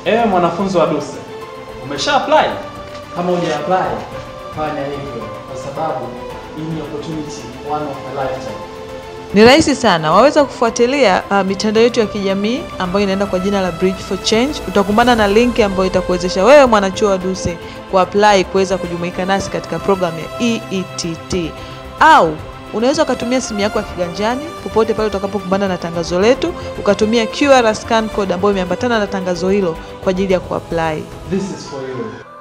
Ewe mwanafunzi wa DUCE, umesha apply? Kama huja apply, fanya hivyo kwa sababu hii ni opportunity one of a lifetime. Ni rahisi sana, waweza kufuatilia uh, mitandao yetu ya kijamii ambayo inaenda kwa jina la Bridge for Change. Utakumbana na linki ambayo itakuwezesha wewe mwanachuo wa DUCE kuapply kuweza kujumuika nasi katika programu ya EETT, au unaweza ukatumia simu yako ya kiganjani popote pale utakapokumbana na tangazo letu, ukatumia QR scan code ambayo imeambatana na tangazo hilo kwa ajili ya kuapply. This is for you.